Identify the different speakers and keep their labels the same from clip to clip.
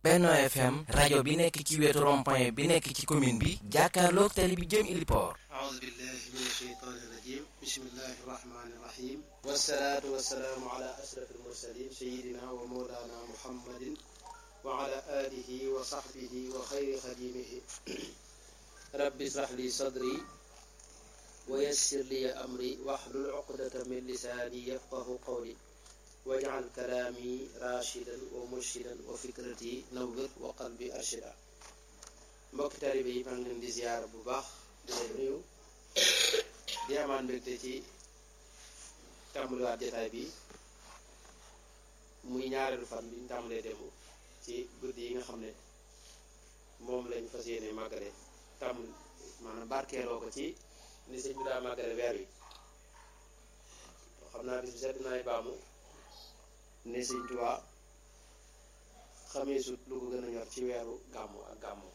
Speaker 1: Benno FM rajo bi nekk ci wetu rond-point bi nekk ci commune bi jàkkaarloog tali bi jëm Iliport
Speaker 2: أعوذ بالله من الشيطان الرجيم بسم الله الرحمن الرحيم والصلاة والسلام على أشرف المرسلين سيدنا ومولانا محمد وعلى آله وصحبه وخير خديمه رب اشرح لي صدري ويسر لي أمري واحلل عقدة من لساني يفقه قولي واجعل كلامي راشدا ومرشدا وفكرتي نور وقلبي أرشدا mbokki taalibe yi maa ngi leen di ziyaar bu baax di leen nuyu di amaan mbégte ci tàmbaliwaat jataay bi muy ñaareelu fan bi ñu tàmbalee démb ci guddi yi nga xam ne moom lañ fas yéene màggale tàmm maanaam barkeeloo ko ci ni sëñ bi daa màggale weer wi xam naa bis bi set dinaay baamu ne sëñ Tuubaa xamee sut lu ko gën a ñor ci weeru gàmmu ak gàmmu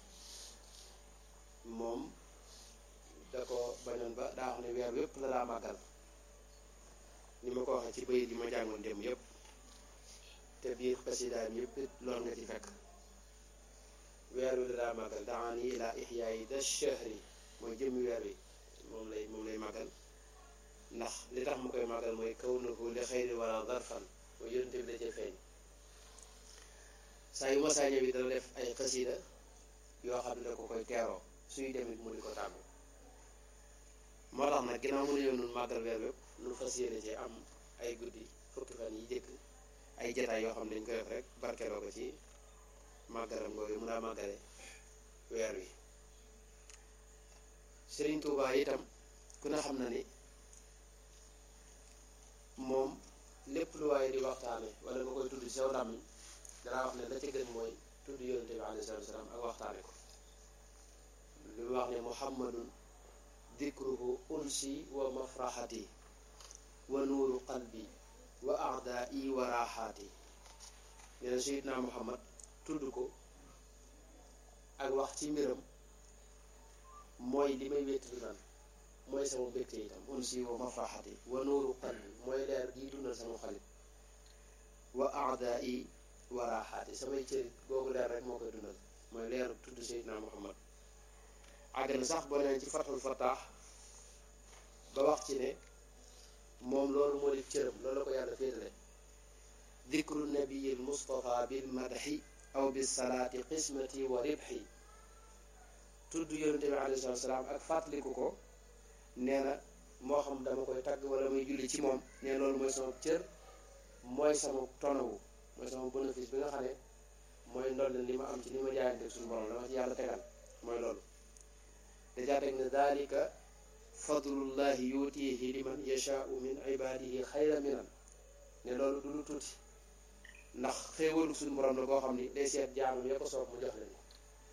Speaker 2: moom da ko bañoon ba daa wax ne weer wépp la daa màggal ni ma ko waxee ci bayit yi ma jàngoon dem yépp te biir xasidaam yépp lool nga ci fekk weer wi la daa màggal daani ila ixyaayi da shahri mooy jëmmi weer wi moom lay moom lay màggal ndax li tax mu koy màggal mooy kaw na ko li xëyri wala darfan mooy yonente bi da cee feeñ saa yu masaa ñëw bi dana def ay xasida yoo xam ne da ko koy teeroo suy demit mu di ko tàggu moo tax nag ginnaaw mu ne yow nun màggal weer wépp nu fas yéene ci am ay guddi fukki fan yi jëkk ay jataay yoo xam ne dañ koy def rek barkeloo ko ci màggalam googu mu daa màggale weer wi Sëriñ Tuubaa itam ku ne xam na ni moom lépp lu waaye di waxtaane wala nga koy tudd ci saw làmmiñ danaa wax ne la ca gën mooy tudd yonente bi alayhi salaatu wasalaam ak waxtaane ko li mu wax ne muhammadun dikruhu unsi wa mafraxati wa nuuru qalbi wa aadaa'i wa raaxaati nee na sayidna muhammad tudd ko ak wax ci mbiram mooy li may wéttali man mooy sama mbégte itam unsi wa mafraxati wa nuuru qalbi mooy leer gi dundal sama xalit wa aadaa'i wa raaxaati samay cërit googu leer rek moo koy dundal mooy leer tudd sayidna muhammad àgg na sax boo neen ci fathul fataax ba wax ci ne moom loolu moo di cëram loolu la ko yàlla féetale dikru nabiyil mustafa bil madaxi aw bis salaati qismati wa ribxi tudd yonente bi alayhi salatu salaam ak fàttaliku ko nee na moo xam dama koy tagg wala muy julli ci moom nee loolu mooy sama cër mooy sama tonawu mooy sama bénéfice bi nga xam ne mooy ndolleen li ma am ci li ma jaayante suñu borom dama ci yàlla tegal mooy loolu dajaa teg ne dalika fadlullahi yuutihi liman yashaau min ibadihi xayra minan ne loolu du lu tuuti ndax xéewalu suñu borom la boo xam ni day seet jaamam ya ko soob mu jox leen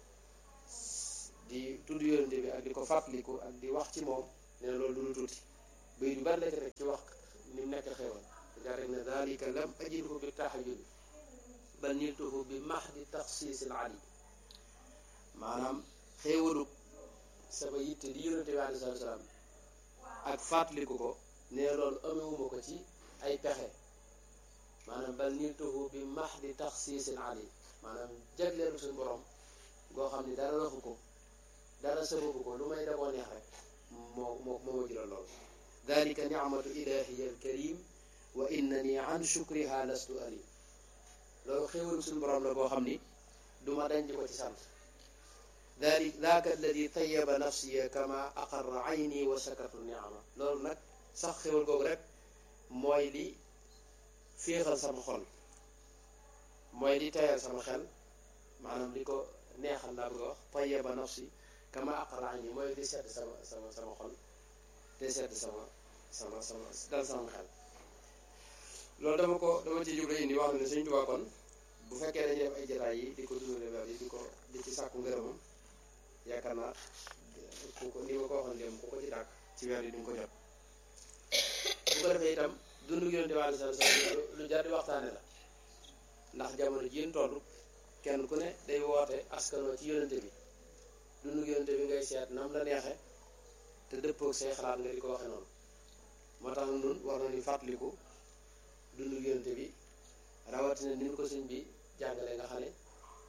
Speaker 2: di tudd yonente bi ak di ko fàttaliku ak di wax ci moom ne loolu du lu tuuti bay du bari la ci rek ci wax ni mu nekk xéewal dajaa teg ne dalika lam ajidhu bi tahajjud bal niltuhu bi mahdi taxsiisil ali maanaam xéewalu sama yitte di yonente bi alei salatu salaam ak fàttaliku ko ne loolu amewuma ko ci ay pexe maanaam bal niltuhu bi max di taxsiisin ali maanaam jagleelu suñu borom goo xam ni dara waxu ko dara sababu ko lu may da koo neex rek moo moo moo ma jural loolu dalika nicmatu ilahiya alkarim wa innani an shukriha lastu alim loolu xéewalu suñu borom la boo xam ni duma dañ di ko ci sant dalik daaka alladi tayaba nafsiya kama aqarra ayni wa sakartu niama loolu nag sax xéwal googu rek mooy li féexal sama xol mooy li tayal sama xel maanaam li ko neexal laa bëgg a wax tayaba nafsi kama aqarra ayni mooy li sedd sama sama sama xol te sedd sama sama sama dal sama xel loolu dama ko dama ci jublu indi wax ne Sëñ Tuubaa kon bu fekkee dañuy def ay jataay yi di ko dundale weer yi di ko di ci sàkku ngërëmam yaakaar naa ku ko ni ma ko waxoon dem ku ko ci dàkk ci weer yi duñ ko jot bu ko defee itam dundu yonente bi alei salatu salaam lu jar di waxtaane la ndax jamono ji ñu toll kenn ku ne day woote askanoo ci yonente bi dundu yonente bi ngay seet nam la neexe te dëppoog say xalaat nga di ko waxe noonu moo tax nun war nañu fàttaliku dundu yonente bi rawatina ni ñu ko sëñ bi jàngale nga xam ne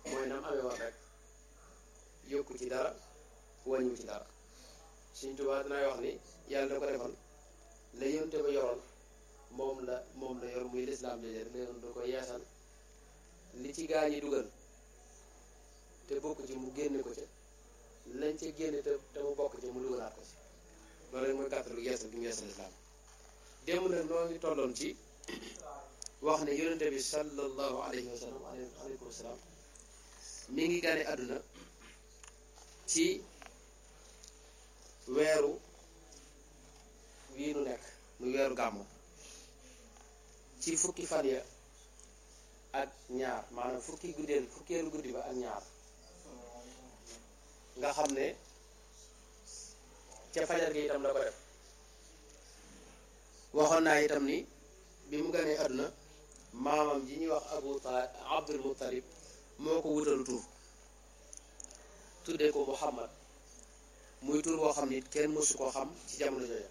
Speaker 2: mooy nam amee woon rek yokku ci dara wàññiwu ci dara Sëñ Tuubaa dinay wax ni yàlla da ko defal la yonte ba yoroon moom la moom la yor muy lislaam jooje rek la yoon da ko yeesal li ci gaa ñi dugal te bokk ci mu génne ko ca lañ ca génne te te mu bokk ci mu dugalaat ko ci loolu rek mooy gàttalu yeesal gi mu yeesal lislaam démb nag noo ngi tolloon ci wax ne yonente bi sallallahu alayhi wa sallam aleykum wasalaam mi ngi gane àdduna ci weeru wii nu nekk muy weeru gàmmu ci fukki fan ya ak ñaar maanaam fukki guddeel fukkeelu guddi ba ak ñaar nga xam ne ca fajar gi itam la ko def waxoon naa itam ni bi mu ganee àdduna maamam ji ñuy wax abu talib abdul muttalib moo ko wutalu tur tuddee ko muhammad muy tur boo xam ni kenn mësu koo xam ci jamono jooja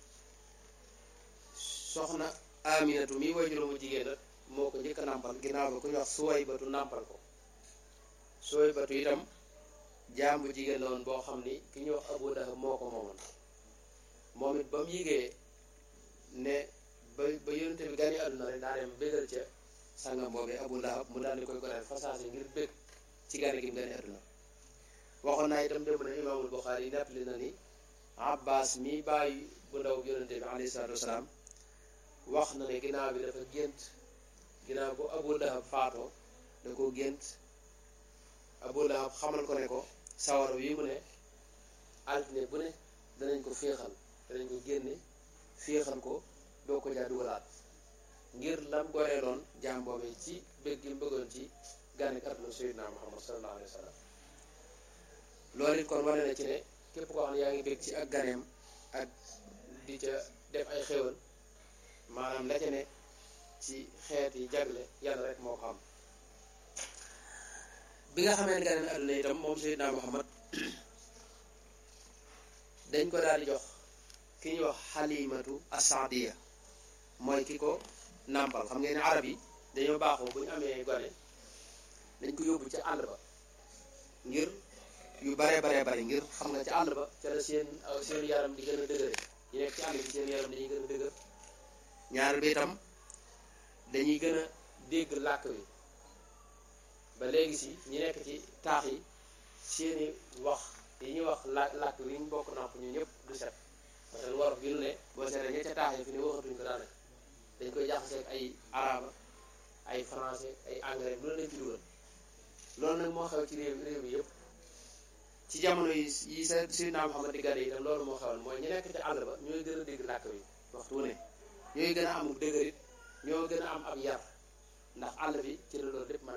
Speaker 2: soxna aminatu mi wajuru mu jigéen nag moo ko njëkk a nàmpal ginnaaw ba ku ñu wax suway batu nàmpal ko suway batu itam jaam bu jigéen la woon boo xam ni ki ñuy wax abu lahab moo ko moomoon moom it ba mu yigee ne ba ba yonente bi gane àdduna rek daa dem bégal ca sangam boobee abu lahab mu daal di koy goreel fasaase ngir bég ci gane gi mu gane àdduna waxoon naa itam démb na imaamul buxaari yi nettali na ni abbas mi bàyyi bu ndaw bi yonente bi alayhi salaatu wasalaam wax na ne ginnaaw bi dafa gént ginnaaw bu abu lahab faatoo da ko gént abu lahab xamal ko ne ko sawara wi mu ne altine bu ne danañ ko féexal danañ ko génne féexal ko doo ko jaa dugalaat ngir lam goreeloon jaam boobee ci bëgg gi mu bëggoon ci gànnek àdduna sayyidina muhammad sallallahu alayhi wa sallam loolu it kon wane na ci ne képp koo xam ne yaa ngi bëgg ci ak ganeem ak di ca def ay xéwal maanaam la ca ne ci xeet yi jagle yàlla rek moo ko xam bi nga xamee ne gane na àdduna itam moom sayyidina muhammad dañ ko daal di jox ki ñuy wax xalimatu asadiya mooy ki ko nàmpal xam ngeen ne arab yi dañoo baaxoo bu ñu amee gone dañ ko yóbbu ca àll ba ngir yu bare bare bare ngir xam nga ca àll ba ca la seen seen yaram di gën a dëgëre ñu nekk ci àll bi seen yaram dañuy gën a dëgër ñaar bi itam dañuy gën a dégg làkk wi ba léegi si ñi nekk ci taax yi seeni wax yi ñuy wax la làkk wi ñu bokk nàmp ñu ñëpp du set parce que wolof gi nu ne boo seetee ña ca taax yi fi ne waxatuñ ko daanaka dañ koy jaxaseeg ay araba ay français ay anglais loolu lañ ci dugal loolu nag moo xew ci réew réew mi yëpp ci jamono yi yi sa Seydina Muhammad di gane itam loolu moo xewoon mooy ñu nekk ci àll ba ñooy gën a dégg làkk wi waxtu wu ne ñooy gën a amul dëgërit ñoo gën a am ab yar ndax àll bi ci la loolu lépp mën a